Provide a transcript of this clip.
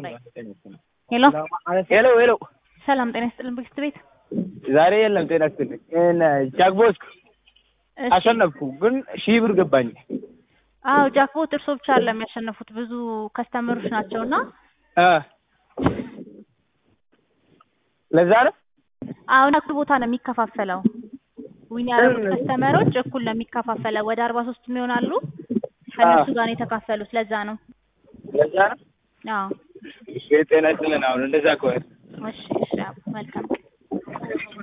ላይ ሄሎ ሄሎ ሄሎ፣ ሰላም ጤና ይስጥልን ብግስት ቤት ዛሬ የለም ጤና ይስጥልኝ። ጃክቦስ እሺ አሸነፍኩ፣ ግን ሺህ ብር ገባኝ። አዎ ጃክቦት እርሶ ብቻ አይደለም ያሸነፉት ብዙ ከስተመሮች ናቸው እና እ ለዛ ነው አሁን እኩል ቦታ ነው የሚከፋፈለው ዊን ያደረጉት ከስተመሮች እኩል ነው የሚከፋፈለው ወደ አርባ ሶስት የሚሆናሉ ከእነሱ ጋር ነው የተካፈሉት ለዛ ነው ለዛ ነው። አዎ እሺ ጤና ይስጥልን። አሁን እንደዛ ከሆነ እሺ እሺ አዎ፣ መልካም